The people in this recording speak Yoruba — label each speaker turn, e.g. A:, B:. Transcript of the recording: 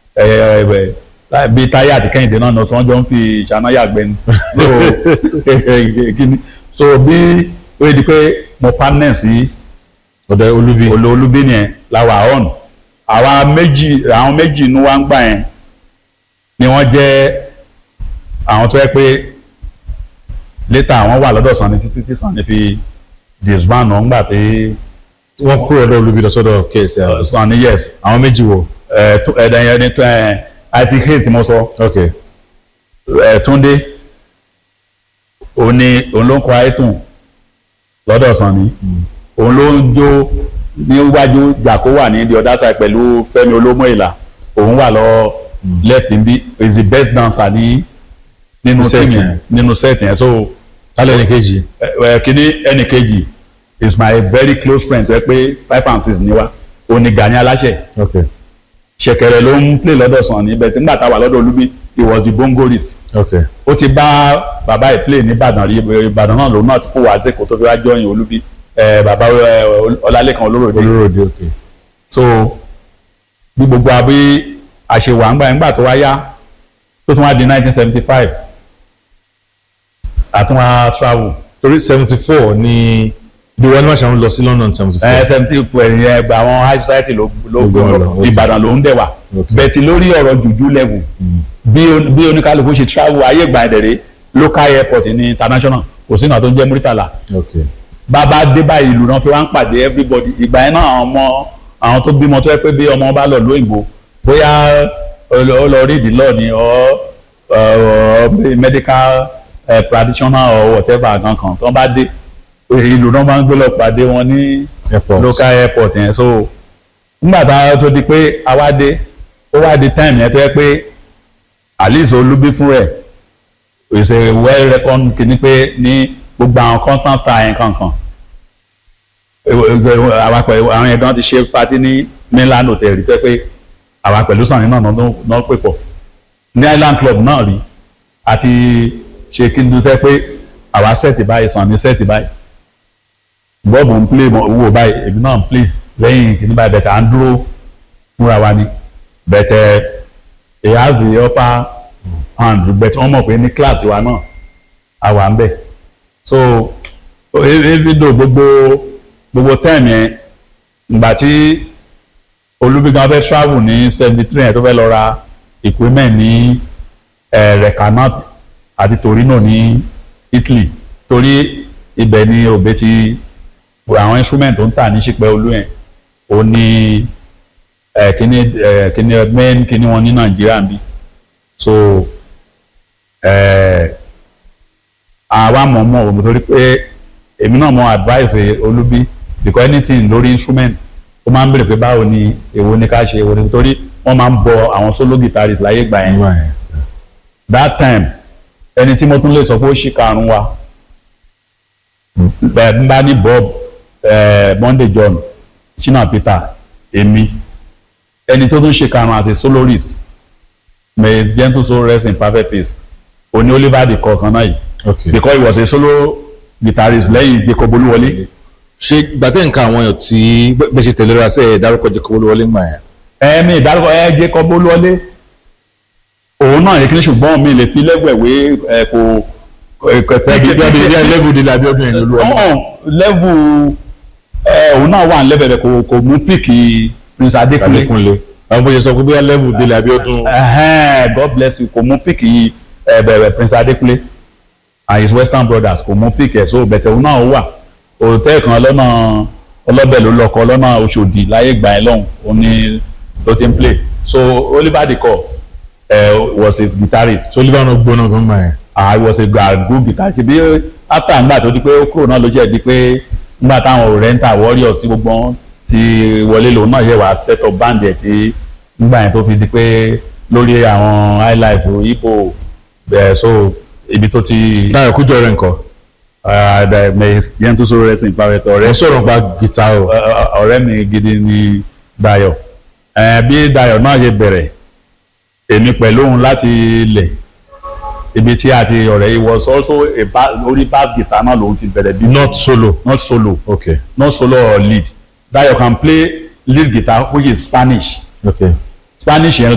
A: ẹ ẹ ẹ bíi táyà àti kẹ́hìndé náà náà tí wọ́n jọ ń fi ìṣáná yàgbẹ́ ni so kíni so bí ó yẹ di pé mo partner sí
B: ọ̀dọ̀ olúbi
A: olóolúbí nìyẹn làwà on àwa méjì àwọn méjì inú wa ń gbà yẹn ni wọ́n jẹ́ àwọn tó yẹ pé létà àwọn wà lọ́dọ̀ Sanni títí tí Sanni fi disband náà ńgbà tí
B: wọ́n kúrò ọ̀dọ̀ olúbi lọ sọ́dọ̀ KCL
A: Sanni yes
B: àwọn méjì wo
A: ẹ̀ẹ́dẹ̀ yẹn ní tó ẹ̀ Isaac Hayes tí mo sọ
B: ok
A: ẹ̀ Túndé òun ni òun ló ń kọ ayétùn lọ́dọ̀ Sanni òun ló ń jó níwájú jàkó wà ní the other side pẹ̀lú Fẹ́mi Olómọ̀ìlà òun wà lọ left ń bí is the best dancer ní nínú
B: Set
A: team
B: yẹn.
A: yẹn nínú set yẹn so
B: kálẹ̀ ní kejì
A: ẹ ẹ kíní ẹnì kejì is my very close friend tó yẹ pé five and six ni wa òun ni Gani Aláṣẹ
B: ok
A: ṣẹ̀kẹ̀rẹ̀ ló ń play lọ́dọ̀ Sanni bẹ́ẹ̀ tí nígbà tá a wà lọ́dọ̀ Olúbí he was the bongoist
B: ok
A: ó ti bá bàbá ẹ̀ play ní Ìbàdàn rí Ìbàdàn náà lòun náà ti kó wá sí kó tó fi wá jọyìn Olúbí ẹ bàbá ẹ, Ọlálékan Olóròdé
B: olóròdé ok
A: so bí gbogbo àbí àṣewà ńgbà ńgbà tó wá yá tó tún wá di nineteen seventy five àtúnwá travel
B: torí seventy four ni ìdíwọ́ ẹni máa ṣàwọn lọ sí London seventy four
A: ẹ seventy four ẹ̀yìn ẹgbẹ́ àwọn high society ló ló
B: Ló gbé wọn lọ, ok.
A: Ìbàdàn ló ń dẹ̀ wá
B: Ok.
A: bẹ̀tì lórí ọ̀rọ̀ jùjú level bí on- bí oníkálukú ṣe travel ayé ìgbà ẹ̀dẹ̀rẹ̀ local airport ní international kò sí náà tó ń jẹ́ Muritala
B: ok
A: bàbá dé báyìí ìlú náà fi wá ń pàdé everybody ìgbà yẹn náà àwọn ọmọ àwọn tó bímọ tó yẹ pé bí ọmọ bá lọ lóyìnbó bóyá ó lọ rí ìdílọ ni ọ ọ medical eh, practitioner or whatever kankan tó bá dé ìlú náà máa ń gbé lọ pàdé wọn ní
B: airport
A: local airport yẹn so nígbà tá a tó di pé a wá dé ó wá di time yẹn tó yẹ pé alice olúbí fún rẹ̀ is a well reckoned kìíní pé ní gbogbo àwọn constant star yẹn kankan àwa pẹ̀lú àwọn yẹn gan ti ṣe party ní mainland hotel rí tó yẹ pé àwa pẹ̀lú Sanni náà náà náà pè pọ̀ ní island club náà rí àti ṣe kí n dúdú pé àwa sẹ́ẹ̀tì báyìí Sanni sẹ́ẹ̀tì báyìí bọ́ọ̀bù ń play mọ̀ owó báyìí èmi náà ń play lẹ́yìn kìíní báyìí bẹ̀tẹ̀ à ń dúró fúnra wa ni bẹ̀tẹ̀ he has the upper hand bẹ̀tẹ̀ wọ́n mọ̀ pé ní kíláàsì wa náà a wà ń bẹ̀ so even though gbogbo gbogbo time yẹn ìgbà tí olúbígan fẹ́ travel ní seventy three yẹn tó fẹ́ lọ ra equipment ní recanat àti torino ní Italy torí ibẹ̀ ni òbí ti àwọn instrument tó ń tà ní ṣípẹ́ olú yẹn ó ní kíní kíní main kíní wọn ní Nàìjíríà ń bí so àwa mọ̀ mọ̀ òmò torí pé èmi náà mọ̀ advice olúbí because anything lórí instrument ó máa ń bèrè pé báwo ni èwo ni ká ṣe èwo ni torí wọ́n máa ń bọ àwọn solo guitarist láyé gbà yẹn that time ẹni tí mo tún lè sọ pé ó ṣì karùn-ún wa bẹ́ẹ̀ n bá ní Bob Monday John Shina Peter èmi ẹni tó tún ṣe karùn-ún as a soloist may his gentle soul rest in perfect peace òní Oliver de kọ̀ọ̀kan náà yìí
B: ok
A: because he was a solo guitarist lẹ́yìn Jacob Olúwọlé
B: ṣe gbàtẹ́ nǹkan àwọn èèyàn tí bẹ́ẹ̀ ṣe tẹ̀lé ra sẹ́ ẹ̀ dárúkọ Jacob Olúwọlé ń gbà yẹn.
A: ẹ̀mí ìdárúkọ ẹ̀ Jacob Olúwọlé òun náà yẹ kí ni ṣùgbọ́n mi lè fi lẹ́gbẹ̀wé ẹ̀ kò
B: bí bí bí level de la bí ọdún yẹn ní Olúwọlé.
A: ọ̀hún lẹ́vù ẹ̀ òun náà wà lẹ́bẹ̀rẹ̀ kò kò mú píìkì Prince Adékúnlé
B: Adékúnlé àwọn bóyá sọ pé bí level de la bí ọdún.
A: Ẹhẹ́n, God bless you kò mú píìkì ẹ̀ bẹ̀rẹ̀ Prince Adékúnlé and his Western brothers kò mú píìkì ẹ̀ so bẹ̀tẹ̀ òun náà wà òtẹ́ kan lọ́nà ọlọ́bẹ̀ ló lọ́kọ lọ́nà Òṣòdì láyé gbà ẹ́ lọ́hùn ó ní ló ti ń play so Oliver Dikọ uh, was his guitarist
B: so Oliver náà gbóná gan gbà yẹn.
A: I was a ga- good guitarist bí after ngbà tó di pé ó kúrò náà ló jẹ́ di pé ngbà táwọn oriental warriors tí gbogbo wọn ti wọlé lòun náà yẹ wá set up band ẹ̀ tí ngbà yẹn tó fi di pé lórí àwọn highlife hippo bẹ́ẹ̀ so ibi tó ti
B: Táyọ̀ Kújọ rẹ̀ nǹkan.
A: yẹn tó sọ̀rọ̀ ẹ̀sìn ìpàrẹ̀tọ̀
B: ẹ̀
A: ọ̀rẹ́
B: sọ̀rọ̀ pa guitar o.
A: ọ̀rẹ́ mi gidi ni Dayọ̀ Eh, bí Dayọ̀ náà ṣe bẹ̀rẹ̀ èmi pẹ̀lú òun láti ilẹ̀ ibi tí a ti ọ̀rẹ́ yìí was also a ba- orí bass guitar náà lòun ti bẹ̀rẹ̀ bí
B: not solo.
A: not solo
B: ok
A: not solo or lead Dayọ̀ can play lead guitar which is Spanish
B: ok
A: Spanish yẹn